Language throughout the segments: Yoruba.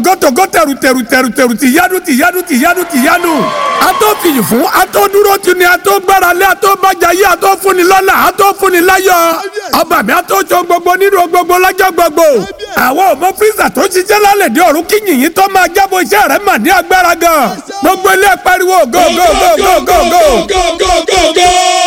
togotogo tẹ̀rù tẹ̀rù tẹ̀rù tẹ̀rù tìyanu tìyanu tìyanu tìyanu. a tó fìyì fún a tó dúró tì ní a tó gbára lé a tó bàjá yé a tó fúnni lọ́lá a tó fúnni láyọ̀. ọba mi a tó jọ gbogbo nínú gbogbo lọ́jọ́ gbogbo. àwọn ọmọ fíìsà tó ṣiṣẹ́ lálẹ́ dé ọ̀run kí yìnyín tó máa jábọ̀ iṣẹ́ rẹ̀ mà ní agbára gan. gbogbo ilé pariwo go go go go go go.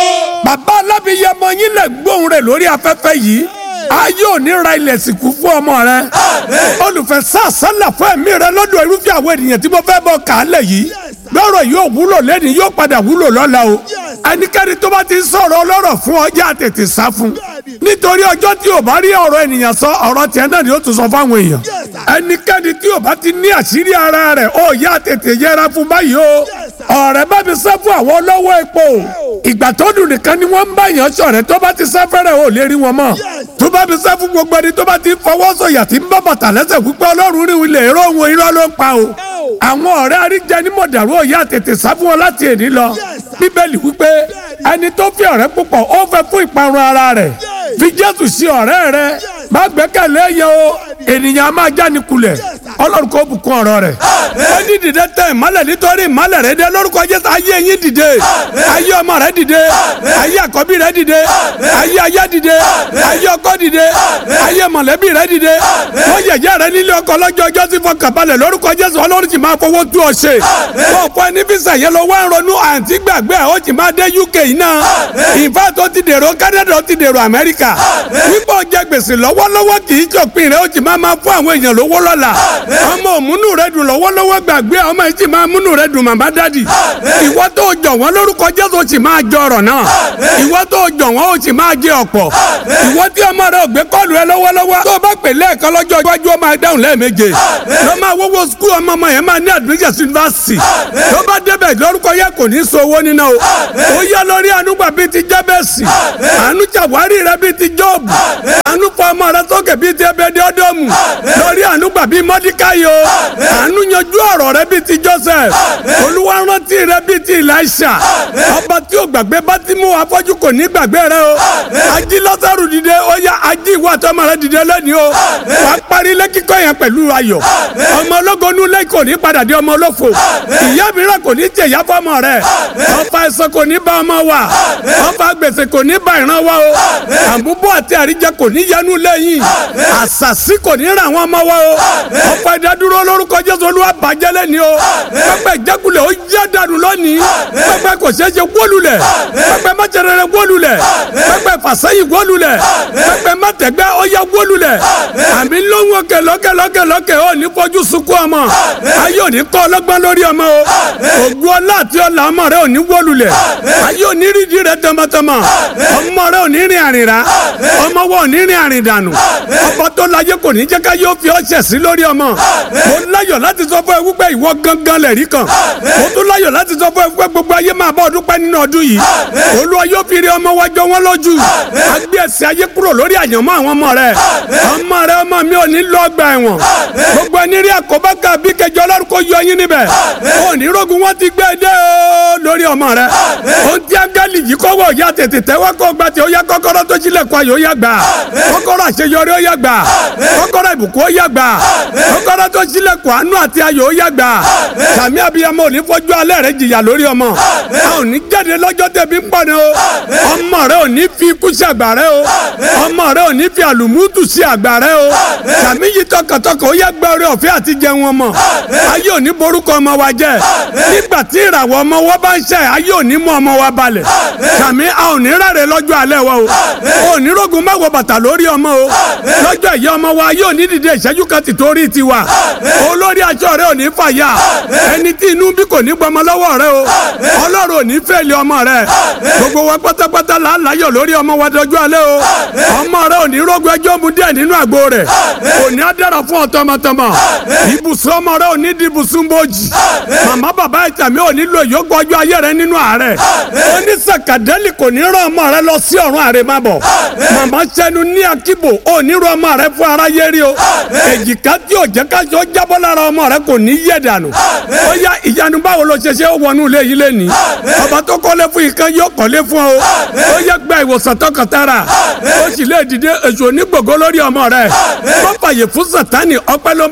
bàbá alábìyẹmọ yín lè gbóhùn rẹ̀ lórí afẹ́fẹ́ yìí ayé ò ní ra ilẹ̀ sìnkú fún ọmọ rẹ olùfẹ́ sàṣálà fún ẹ̀mí rẹ lọ́dọ̀ irúfẹ́ àwọn ènìyàn tí mo fẹ́ bọ̀ kàálẹ̀ yìí lọ́rọ̀ yóò wúlò lẹ́ni yóò padà wúlò lọ́la o ẹnikẹ́ni tó bá ti sọ̀rọ̀ ọlọ́rọ̀ fún ọjà tètè sá fún nítorí ọjọ́ tí o bá rí ọ̀rọ̀ ènìyàn sọ ọ̀rọ̀ tiẹ̀ náà ni ó tún sọ fáwọn èèyàn ẹnikẹ́ni tí o bá ti ní àṣírí ara rẹ̀ ó yá tètè yẹra fún báyìí o ọ̀rẹ́ bá mi sẹ́ fún àwọn olówó epo ìgbà tó dùn nìkan ni wọ́n ń bá yàn sọ̀rẹ́ tó bá ti sẹ́ fẹ́rẹ̀ ò lè rí wọn mọ́ tó bá mi sẹ́ fún gbogbo ẹni tó bá ti fọwọ́ sọ̀yà tí ń bá bàtà lẹ́sẹ̀ wípé ọlọ́run rí ilẹ̀ èrò òun irọ́ ló ń pa o àwọn ọ̀rẹ́ àríjẹ ní mọ̀dàrú òyà tètè sá fún wọn láti èní lọ bíbélì wípé ẹni tó fi ọ̀rẹ́ púpọ̀ ó fẹ́ fún ìparun ara rẹ̀ fi jésù sí ọ̀rẹ́ rẹ má gbẹ́kẹ̀lé yẹn o ènìyàn máa jáni kulẹ̀ ọlọ́run kò bùkún ọ̀rọ̀ rẹ̀ ó ní dìde tẹ ìmọ́lẹ̀ nítorí ìmọ́lẹ̀ rẹ dé lórúkọ jésù ayé yín dìde ayé ọmọ rẹ dìde ayé àkọ́bí rẹ dìde ayé aya dìde ayé ọkọ dìde ayé mọ̀lẹ́bí rẹ dìde wọ́n yẹ̀yẹ́ rẹ nílé ọkọ lọ́jọ́ ọjọ́ sí fọkànbalẹ̀ lórúkọ jésù ọlọ́run sì máa fowó tú ọ ṣe wọ́n fọ ẹni físà yẹn lọ wá ń ronú àǹtí gbàgbé ó sì máa dé uk yìí náà ìfẹ́ tó ti dèrò canada ó ti dèrò amẹ́ríkà wípé ó jẹ gbèsè lọ́wọ́lọ́wọ́ kì í jọ̀pin rẹ̀ ó sì máa máa fún àwọn èèyàn lówó lọ́la ọmọ òmùnú rẹ dùn lọ́wọ́lọ́wọ́ gbàgbé ọmọ yìí sì máa múnú rẹ dùn màmá dádì ìwọ tó jọ wọ́n lórúkọ jésù ó sì máa jọ ọ̀rọ̀ náà ìwọ tó jọ wọ́n ó sì máa jẹ ọ̀pọ̀ ìwọ tí ọmọ rẹ ò gbé kọ́ọ̀lù rẹ lọ́wọ́lọ́wọ́ tó bá pè lẹ́ẹ̀kan lọ́jọ́ iwájú ó máa dáhùn lẹ́ẹ̀méje lọ́ máa wọ́wọ́ skul ọmọ ọmọ yẹn máa ní admission university tó bá débẹ̀ lórúkọ yẹ kò ní so owó níná o ó yá lórí ànúgbà bíi ti jẹ́bẹ̀sì àánú jàwárí rẹ bíi ti jọ́ọ̀bù àánú fọ ọmọ rẹ sókè bíi ti ẹbẹ dọ́dọ́mù lórí ànúgbà bíi mọ́díkáyò àánú yanjú ọ̀rọ̀ rẹ bíi ti joseph olúwa rántí rẹ bíi ti elisha ọba tí o gbàgbé bá ti mú afọ́jú kò ní gbàgbé rẹ o ají lọ́sàrù dìde ó yá ají ìwọ àtọmọ rẹ dìde lónìí o wàá parí ilé kíkọ́ yẹn pẹ̀lú ayọ̀ ọmọ ológun nulẹ̀ kò ní padà di ọmọ olófo ìyá mìíràn kò ní jẹ̀yà fọmọ rẹ ọfà ẹ̀sán kò ní bá ọmọ wa ọfà gbèsè kò ní bá ìran wa o àmúbọ̀ àti àríjẹ kò ní yanu lẹ́yìn àṣàṣì kò ní ràn wọ́n mọ́ wa o ọ̀pọ̀ ìdádúró lórúkọ jésù olúwa bàjẹ́ lẹ́ni o pẹ́pẹ́ ìjákulẹ̀ ó yá dànù lónìí pẹ́pẹ́ kò ṣeé ṣe wólulẹ̀ pẹ́pẹ́ mọ́tẹ̀rẹ̀rẹ̀ wólulẹ̀ pẹ́pẹ́ fàṣẹyìn wólulẹ̀ pẹ́pẹ́ mọ́tẹ̀gbẹ́ ó yá wólulẹ̀ àmì lóhùn òkè lókè lókè lókè ó ní fojú sunkún ọmọ ayé ò ní kọ́ ọlọ́gbọ́n lórí ọmọ o ògùn ọlá àti ọlà ọmọ rẹ ò ní wólulẹ̀ ayé ò ní rídìí rẹ tọmọtọmọ ọmọ rẹ ò ní rìn àrìnrà ọmọ wọn ò ní rìn àrìndànù ọba tó láyé kò ní jẹ́ ká yóò fi ọṣẹ sí lórí ọmọ mo láyọ̀ láti sọ fún ẹ wípé ìwọ gangan lẹ̀ rí kan mo tún láyọ̀ láti sọ fún ẹ wípé gbogbo ayé máa bá ọdún pẹ́ nínú ọdún yìí olúwa yóò fi rí ọmọ wa jọ wọn lójú agbé ẹsẹ̀ ayé kúrò lórí àyànmọ́ àwọn ọmọ rẹ ọmọ rẹ ọmọ mi ò ní lọ ọgbà ẹ̀wọ̀n gbogbo ẹni rí àkóbá kan bí kẹjọ ọlọ́run kò yọ yín níbẹ̀ òní rogun wọn ti gbé dé o lórí ọmọ rẹ ohun tí áńgẹ́lì yìí kọ́wọ́ ya tètè tẹ́wọ́ kó gbà tí ó yá kọ́kọ́rọ́ tó sílẹ̀ kọ́ ayò ó yá gbà kọ́kọ́rọ́ àṣeyọrí ó yá gbà kọ́kọ́rọ́ ìbùkún ó yá gbà kọ́kọ́rọ́ tó sílẹ̀ kọ́ àánú àti ayò ó yá gbà sàmì abiyamọ ò ní fojú alẹ́ rẹ jìyà lórí ọmọ a ò ní jáde lọ́jọ́ tẹ̀bí ń pọ̀ ni o ọmọ rẹ ò ní fi ikú sí àgbà rẹ o ọmọ rẹ ò ní fi àlùmútù sí àgbà rẹ o sàmì yìí tọkàntọkàn ó yá gbẹ orí ọ̀fẹ́ àti jẹun ọmọ ayé ò ní borúkọ ọmọ wa jẹ nígbà tí ìràwọ̀ ọmọ wa bá ń ṣe ayé ò ní mú ọmọ wa balẹ̀ sàmì a ò ní rárẹ̀ lọ́jọ́ alẹ́ wa o ò ní rogun má wọ bàtà lórí ọmọ o lọ́jọ́ ìyá ọmọ wa yóò ní dìde ìṣẹ́jú kan ti torí tiwa olórí aṣọ rẹ ò ní fàyà ẹni tí inú bí kò ní gbọmọ lọ́wọ́ rẹ o ọlọ́run ò ní fẹ́ẹ̀lì ọmọ rẹ gbogbo wa pátápátá là ń láyọ̀ lórí ọmọ wa dọjọ́ alẹ́ o ọmọ rẹ ò ní rogun ẹjọ́ mu díẹ̀ nínú àgbo rẹ̀ ò ní adára fún ọ tọmọtọmọ ibùsùn ọmọ rẹ ò ní di ibùsùn bòjì màmá bàbá ìtàmì ò ní lo ìyókù ọjọ́ ayé rẹ nínú àárẹ̀ onísàkàdẹ́lì kò ní rán ọmọ rẹ lọ sí ọ̀run àrèmábọ̀ màmá sẹ́nu ní akíbo ò ní rán ọmọ rẹ fún aráyé rí o èjìká tí ò jẹ́ káṣọ jábọ́ lára ọmọ rẹ kò ní yẹ̀ dànù ó yá ìyanu báwo ló ṣe ṣe ó wọnú ilé yìí lẹ́ni ọba tó kọ́lé fún ìkan yóò kọ́lé fún ọ ó yẹ gba ìwòsàn tọkàntara ó sì lè dìde èso onígbògo lórí ọmọ rẹ wọ́n fàyè fún sàtánì ọpẹ́ ló máa já sí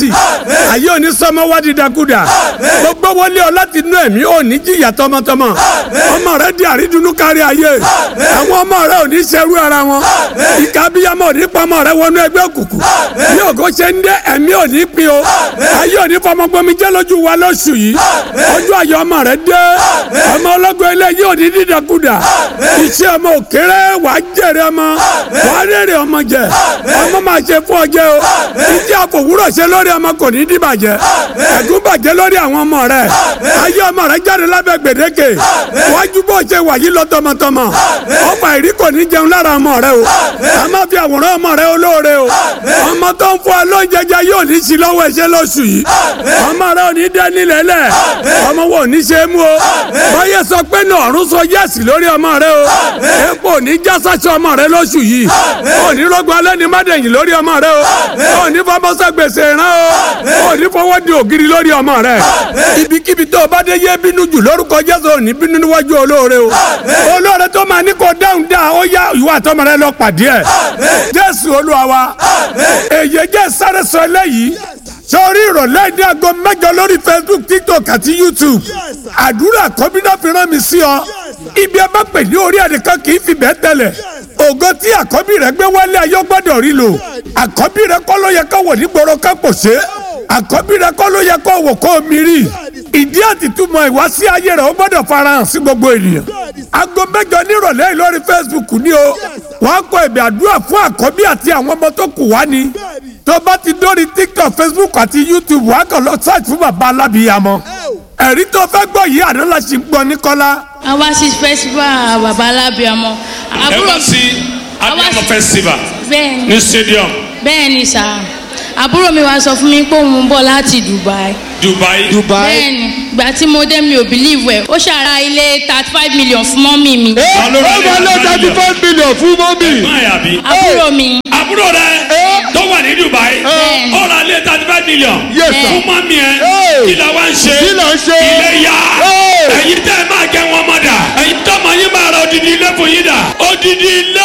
sí ayé òní sọmọ wá dídákúdà gbogbo wọlé ọ láti inú ẹ̀mí òní jìyà tọmọtọmọ ọmọ rẹ di àrídùnnú kárí ayé àwọn ọmọ rẹ òní ṣerú ara wọn ìka abiyamọ òní pamọ rẹ wọnú ẹgbẹ́ òkùnkùn bí ògo ṣe ń dé ẹ̀mí òní pin o ayé òní fọmọgbọmi jẹ́ lójú wa lóṣù yìí ojú ayọ̀ ọmọ rẹ dé ọmọ ọlọ́gbọ́n ilé yìí òní dídákúdà iṣẹ́ ọmọ òkèrè wàá jèrè ọmọ wàá rèrè ọmọ jẹ ọmọ máa ṣe fún ọjẹ o ìdí àfòwúrọ̀ ṣe lórí ọmọ kò ní dìbàjẹ́ ẹ̀gún bàjẹ́ lórí àwọn ọmọ rẹ ayé ọmọ rẹ jáde lábẹ́ gbèdéke wájú bó ṣe wà yìí lọ tọmọtọmọ ọmọ ìrí kò ní jẹun lára ọmọ rẹ o a máa fi àwòrán ọmọ rẹ olóore o ọmọ tó ń fún ẹ lóúnjẹ jẹ yóò ní sí lọ́wọ́ ẹ̀ṣẹ̀ lóṣù yìí ọmọ rẹ ò ní dẹ́ nílẹ̀ lẹ̀ ọmọ wo ò ní ṣe é mú o báyẹ̀ sọ pé ní ọ̀run sọ yẹ́sì lórí ọmọ rẹ o epo ò ní já sáṣọ ọmọ rẹ lóṣù yìí ò ní rọgbọn alẹ́ ní mádẹ̀yìn lórí ọmọ rẹ o ò ní fọmọsọ gbèsè rán o ò ní fọwọ́ di ògiri lórí ọmọ rẹ ibikíbi tó o bá dé yé bínú jù lórúkọ Jésù ò ní bínú níwájú olóore o olóore tó máa ní kó dáhùn dá ó yá ìwà àtọmọ rẹ lọ pàdé ẹ Jésù Olúwa wa èyí jẹ́ sáré sọ eléyìí sórí ìrọ̀lẹ́ ní aago mẹ́jọ lórí Facebook TikTok àti YouTube àdúrà kọ́bínà fi rán mi sí ọ ibi ẹ bá pè ní orí ẹnìkan kì í fi bẹ́ẹ̀ tẹ̀lẹ̀ ògo tí àkọ́bí rẹ gbé wálé ayé gbọ́dọ̀ rí lò àkọ́bí rẹ kọ́ ló yẹ kó wò nígboro ká pò ṣe àkọ́bí rẹ kọ́ ló yẹ kó wò kó mi rí ìdí àtìtúmọ̀ ìwásí ayé rẹ ó gbọ́dọ̀ farahàn sí gbogbo ènìyàn aago mẹ́jọ nírọ̀lẹ́ yìí lórí Facebook ni o wàá kọ ẹ̀bẹ̀ àdúrà fún àkọ́bí àti àwọn ọmọ tó kù wá ni tó bá ti dórí TikTok Facebook àti YouTube wàá kàn lọ search fún bàbá alábìyàmọ ẹ̀rí tó fẹ́ gbọ́ yìí àná la ṣì ń gbọ́ ní kọ́lá. a wá sí festival bàbá alábìàmọ. ẹ wá sí abiamọ festival bẹ́ẹ̀ni ní stadium bẹ́ẹ̀ni sá àbúrò mi wá sọ fún mi pé òun ń bọ̀ láti Dubai. Dubai. bẹ́ẹ̀ni ìgbà tí mo dé mi ò believe ẹ̀ ó ṣàrà ilé thirty five million fún mọ́mì mi. Ta ló ra ó máa lé thirty five million fún mọ́mì. máa yà bí. àbúrò mi àbúrò rẹ tó wà ní Dubai Bẹ́ẹ̀ni. ó ra lé thirty five million Yes, sir. fún mọ́mí ẹ Hey. kí la wá ń ṣe Kí la ń ṣe? ilé yá Hey. ẹ̀yin tẹ́ ẹ máa jẹ wọn mọ́ dà ẹ̀yin tọ́mọ yín máa ra odidi ilé fún yín dà odidi ilé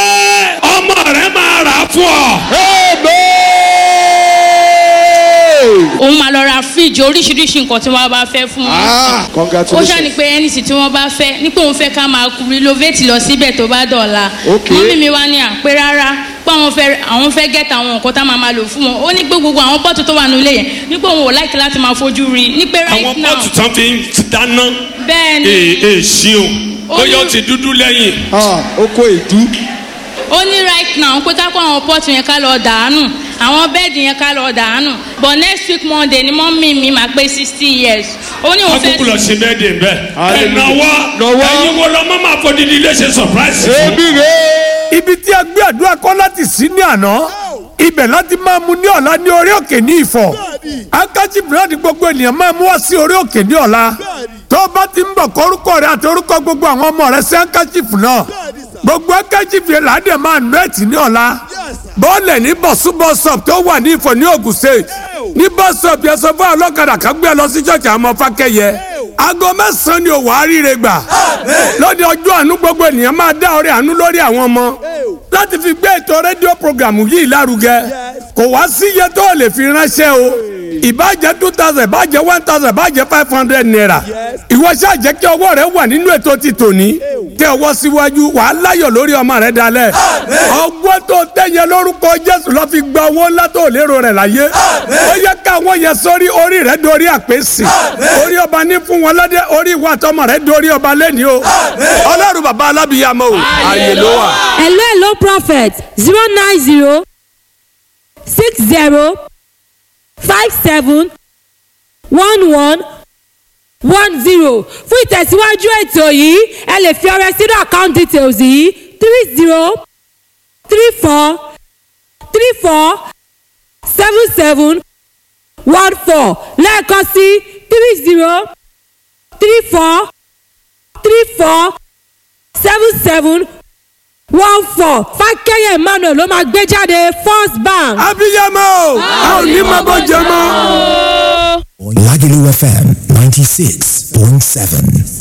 ọmọ rẹ máa rà fún ọ. Amen. òun máa lọ ra fíríjì oríṣiríṣi nǹkan tí wọ́n bá fẹ́ fún Ah, ó congratulations. ṣàní pé ẹnìsì tí wọ́n bá fẹ́ nípò òun fẹ́ ká máa renovate lọ síbẹ̀ tó bá dọ̀la Ok. mọ́mí mi wá ní àpé rárá pé àwọn fẹ́ àwọn fẹ́ gẹ́ta àwọn nǹkan tá máa máa lò fún wọn ó ní pé gbogbo àwọn pọ́ọ̀tù tó wà nílé yẹn nípò òun ò láìkí láti máa fojú rí i ní pé àwọn right now pọ́ọ̀tù tán fi ń dáná bẹ́ẹ̀ ni ee ee ṣíun Ó bóyá ó ní- ti dúdú lẹ́yìn. Ah, oko èdú. ó ní right now pé ká kó àwọn pọ́ọ̀tù yẹn ká lọ dànù àwọn bẹ́ẹ̀dì yẹn ká lọ dànù but next week monday ni mọ́mí mi máa pé sixty years ó ní òun fẹ́ akókò lọ ṣe bẹ́ẹ̀ dè bẹ́ẹ̀. ẹ Hallelujah. náwó Nawọ́. ẹ̀yin wo lọ mọ́ máa fọ dídí ilé ṣe surprise fún. Ebi rè. ibi tí a gbé àdúrà kọ́ láti sí ní àná ibẹ̀ láti máa mu ní ọ̀la ní orí òkè ní ìfọ̀ akájí búrẹ́dì gbogbo ènìyàn máa mú wá sí orí òkè ní ọ̀la tó bá ti ń bọ̀ kọ́ orúkọ rẹ àti orúkọ gbogbo àwọn ọmọ rẹ sí akájífù náà gbogbo akájífù yẹn làádẹ máa nù ẹ̀tì ní ọ̀la bọ́ọ̀lẹ̀ ní bọ̀sú bọ́sọ̀p tó wà ní ìfọ̀ ní Ògùn State ní bọ́sọ̀p yẹn sọ fún ọlọ́kadà kan gbé ẹ lọ sí ṣọ́ọ̀ṣì àwọn ọmọ fákẹ́yẹ aago mẹ́sàn-án ni òwò àríire gbà lóde ọjọ́ àánú gbogbo ènìyàn máa dá ọrẹ àánú lórí àwọn ọmọ láti fi gbé ètò rédíò programu yìí lárugẹ kò wá sí iye tó o lè fi ránṣẹ́ o ìbàjẹ́ two thousand ìbàjẹ́ one thousand ìbàjẹ́ five hundred naira ìwọ ṣáà jẹ́ kí ọwọ́ rẹ wà nínú ètò ti tòní tẹ ọwọ́ síwájú wàá láyọ̀ lórí ọmọ rẹ dalẹ̀ ọgbọ́n tó tẹ̀yẹ lórúkọ Jésù lọ́ fi gba owó ńlá tó lérò rẹ̀ láyé ó yẹ káwọn yẹn sórí orí rẹ dorí àpèsè orí ọba ní fún wọn lọ́dẹ orí ìwà àtọmọ rẹ dorí ọba lẹ́ni o ọlọ́run bàbá alábìyàmọ o àyè ló wà. hello hello prophet zero nine zero six zero five seven one one one zero fún ìtẹ̀síwájú ètò yìí ẹ lè fi ọrẹ sínú account details yìí three zero three four three four seven seven one four lẹ́ẹ̀kan sí three zero three four three four seven seven one four fákẹ́yẹ̀ emmanuel ló máa gbé jáde first bank. abiyamọ o a ò ní máa bọ́ jẹ mọ́. Lagelu FM 96.7.